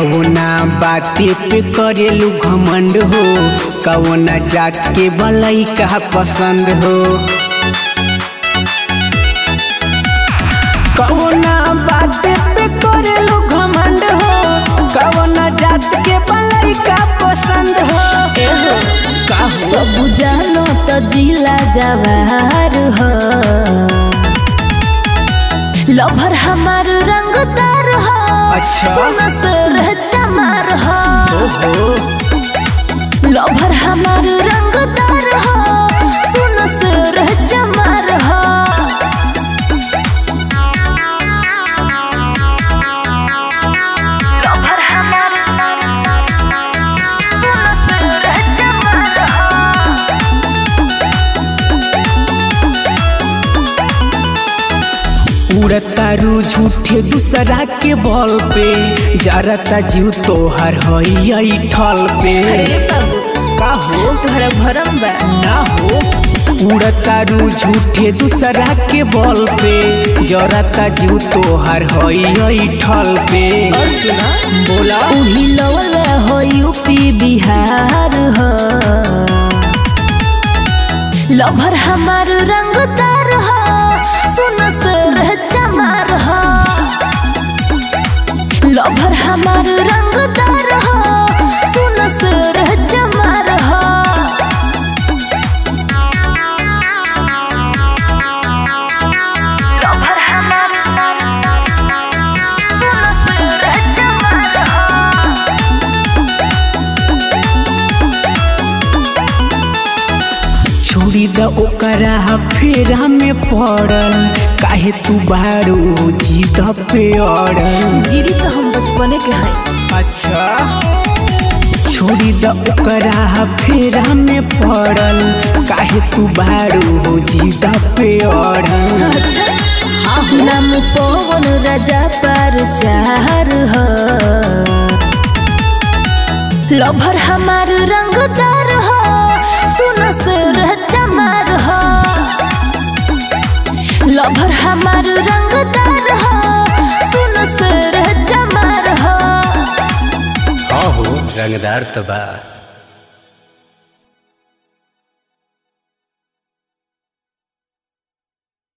कवना बाते पे करेलू घमंड हो कवना जात के बलई का पसंद हो कवना बाते पे करेलू घमंड हो कवना जात के बलई का पसंद हो एहो का हो सब जानो तो जिला जवार हो लभर हमार रंगदार हो अच्छा। सोना से चमार हो ओहो लभर हमार रंगदार हो सोना से चमार हो लभर हमार सोना से चमार हो उड़तारू झूठे दूसरा के बल पे जरता जीव तोहर हई ठल पे अरे बाबू का हो तोहरा भरम बा ना हो उड़तारू झूठे दूसरा के बल पे जरता जीव तोहर हई ठल पे और सुना बोला उही लवल हो यूपी बिहार हो लभर हमार रंगदार हो सुन सर चमार हो लभर हमार रंगदार हो सुन सर चमार हो लभर हमार सुन सर चमार हो छोड़ी द ओकरा फेरा में पड़ल काहे तू बारू जीत पे अड़ल जीरी तो हम बचपने के हैं अच्छा छोड़ी द ओकरा फेरा में पड़ल काहे तू बारू हो जीदा पे अड़ल अच्छा नाम पवन राजा पर चार हो लभर हमार रंगदार हो सुन सर चमार हो लभर हमार रंगदार हो सुन सर चमार हो हाँ हो रंगदार तो बा